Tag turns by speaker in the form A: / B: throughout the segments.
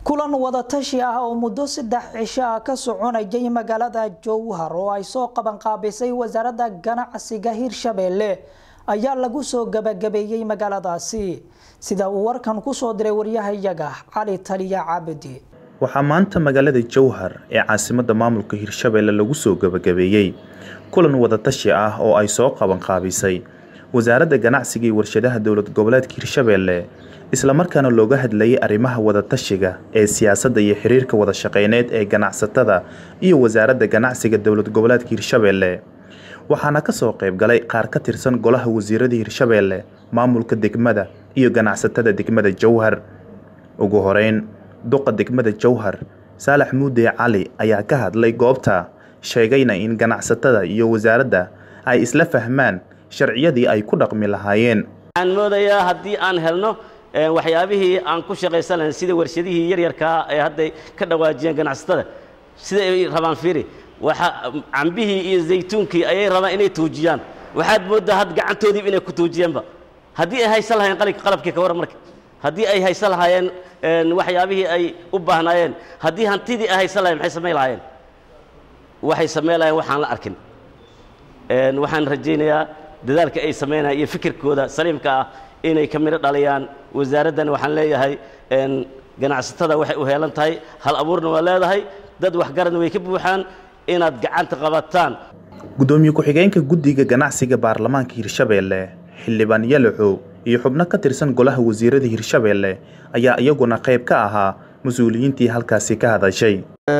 A: kulan wadatashi ah oo muddo saddex cisho ah ka soconayay magaalada jowhar oo ay soo qabanqaabisay wasaaradda ganacsiga hirshabeelle ayaa lagu soo gabagabeeyey magaaladaasi sida uu warkan kusoo diray waryahayaga cali taliya cabdi
B: waxaa maanta magaalada jowhar ee caasimadda maamulka hirshabeelle lagu soo gabagabeeyey kulan wadatashi ah oo ay soo qabanqaabisay wasaaradda ganacsiga iyo warshadaha dowlad goboleedka hirshabeelle islamarkaana looga hadlayay arrimaha wadatashiga ee siyaasadda iyo xiriirka wada shaqeyneed ee ganacsatada iyo wasaaradda ganacsiga dowlad goboleedka hirshabeelle waxaana ka soo qayb galay qaar ka tirsan golaha wasiirada hirshabeelle maamulka degmada iyo ganacsatada degmada jowhar ugu horeyn duqa degmada jowhar saalax muude cali ayaa ka hadlay goobta sheegayna in ganacsatada iyo wasaaradda ay isla fahmaan sharciyadii ay ku dhaqmi lahaayeen
C: waxaan moodayaa haddii aan helno waxyaabihii aan ku shaqaysan lahayn sida warshadihii yaryarkaa ee hadday ka dhawaajiyeen ganacsatada sida ay rabaan fiiri waxa cambihii iyo zaytuunkii ayay rabaan inay tuujiyaan waxaad mooddaa had gacantoodiiba inay ku tuujiyeenba haddii ay haysan lahayen qalabki qalabkii ka waran marka haddii ay haysan lahaayeen waxyaabihii ay u baahnaayeen haddii hantidii ay haysan lahayen maxay samayn lahaayeen waxay samayn lahayen waxaan la arkin waxaan rajaynayaa dadaalka ay samaynayaan iyo fikirkooda saliimka ah inay ka midho dhaliyaan wasaaraddan waxaan leeyahay ganacsatada waxay u heelan tahay hal abuurna waa leedahay dad waxgaradna way ka buuxaan inaad gacanta qabataan
B: gudoomiye ku-xigeenka guddiga ganacsiga baarlamaanka hirshabeelle xildhibaan yalaxow iyo xubno ka tirsan golaha wasiirada hirshabeelle ayaa iyaguna qayb ka ahaa mas-uuliyiintii halkaasi ka hadashay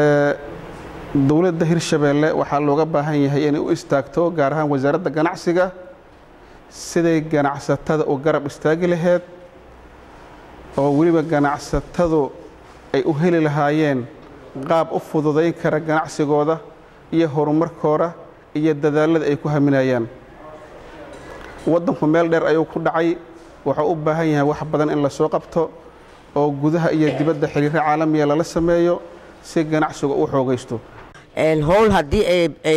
D: dowladda hirshabeelle waxaa looga baahan yahay inay u istaagto gaar ahaan wasaaradda ganacsiga siday ganacsatada u garab istaagi laheyd oo weliba ganacsatadu ay u heli lahaayeen qaab u fududayn kara ganacsigooda iyo horumarkooda iyo dadaalada ay ku haminayaan waddanku meel dheer ayuu ku dhacay wuxuu u baahan yahay wax badan in la soo qabto oo gudaha iyo dibadda xiriirro caalamiya lala sameeyo si ganacsiga u xoogaysto
E: howl haddii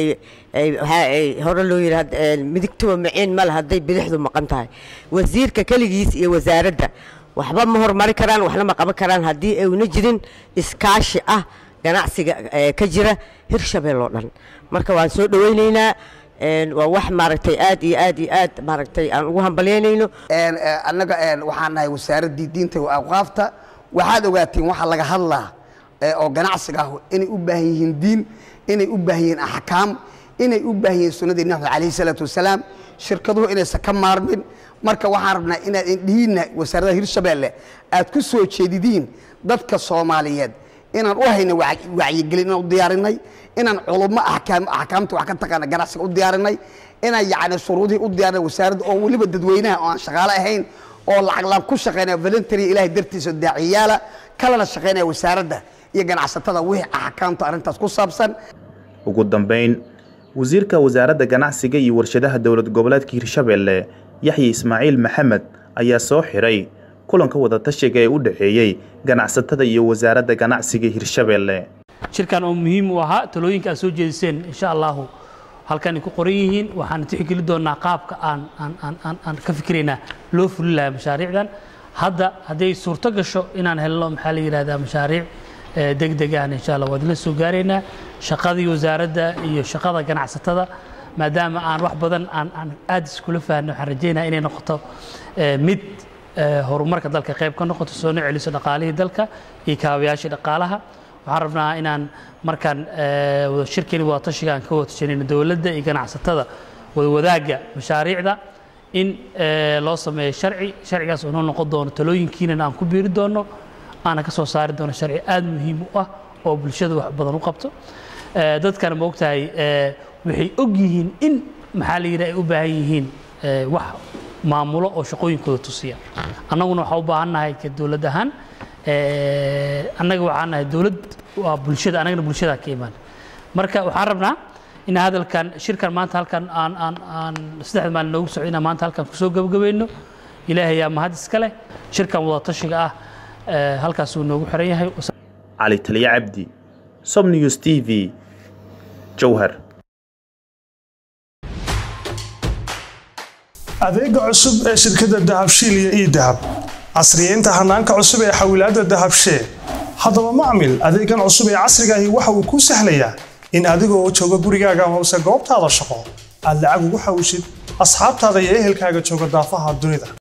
E: hore loo yidhi midigtuba maciin male hadday bidixdu maqan tahay wasiirka keligiis iyo wasaaradda waxba ma horumari karaan waxna ma qaban karaan haddii ayna jirin iskaashi ah ganacsiga ka jira hirshabeel oo dhan marka waan soo dhowaynaynaa waa wax maaragtay aad iyo aad iyo aad maaragtay aan ugu hambalyaynayno
F: annaga waxaan nahay wasaaraddii diinta iyo awqaafta waxaad ogaatiin waxa laga hadlaa oo ganacsiga ah inay u baahan yihiin diin inay u baahan yihiin axkaam inay u baahan yihiin sunnadii nabi calayhi salaatu wasalaam shirkaduhu inaysan ka maarmin marka waxaan rabnaa inaad indhihiinna wasaaradda hirshabeelle aad ku soo jeedidiin dadka soomaaliyeed inaan u hayna wacyigelin inaan u diyaarinay inaan culummo axkaamta wax ka taqaana ganacsiga u diyaarinay inaan yacni shuruudihii u diyaarinay wasaaradda oo weliba dadweynaha oo aan shaqaale ahayn oo lacaglaan ku shaqaynaya voluntary ilaahay dartiisa daaciyaala kalena shaqaynaya wasaaradda iyo ganacsatada wixii axkaamta arrintaas ku saabsan
B: ugu dambeyn wasiirka wasaaradda ganacsiga iyo warshadaha dowlad goboleedka hirshabeelle yaxya ismaaciil maxamed ayaa soo xiray kulanka wadatashiga ee u dhexeeyey ganacsatada iyo wasaaradda ganacsiga hirshabeelle
G: shirkan oo muhiim u ahaa talooyinka aad soo jeediseen insha allahu halkan ay ku qoran yihiin waxaan tixgeli doonaa qaabka aan aan ka fikiraynaa loo fulin lahaa mashaariicdan hadda hadday suurto gasho inaan helno maxaa la yidhahdaa mashaariic degdeg ahna insha allah waad la soo gaaraynaa shaqadii wasaaradda iyo shaqada ganacsatada maadaama aan wax badan aan aan aad iskula fahanno waxaan rajaynayaa inay noqoto mid horumarka dalka qayb ka noqoto soo celiso dhaqaalihii dalka iyo kaabayaashii dhaqaalaha waxaan rabnaa inaan markaan shirkani wadatashiga aan ka wadatashanayno dowladda iyo ganacsatada wadawadaagga mashaariicda in loo sameeyo sharci sharcigaas oo noo noqon doono talooyinkiinana aan ku biiri doono aana ka soo saari doono sharci aad muhiim u ah oo bulshada wax badan u qabto dadkana ma ogtahay waxay og yihiin in maxaa la yidhaha ay u baahan yihiin wax maamulo oo shaqooyinkooda tusiya annaguna waxaa u baahan nahay ka dowlad ahaan annaga waxaan nahay dowlad waa bulshada annagana bulshada ka imaan marka waxaan rabnaa in hadalkan shirkan maanta halkan aan aan aan saddexda maalin noogu socdo inaan maanta halkan kusoo gabagabayno ilaahay yaa mahad iska leh shirkan wadatashiga ah halkaasuu noogu xiran yahay
B: cali taliya cabdi somnews t v jowhar
H: adeega cusub ee shirkadda dahabshiil iyo ii dahab casriyeynta hanaanka cusub ee xawilaadda dahabshee haddaba macmil adeegan cusub ee casrigaahi waxa uu kuu sahlayaa in adigoo jooga gurigaaga hoose goobtaada shaqo aad lacag ugu xawishid asxaabtaada iyo ehelkaaga jooga daafaha dunida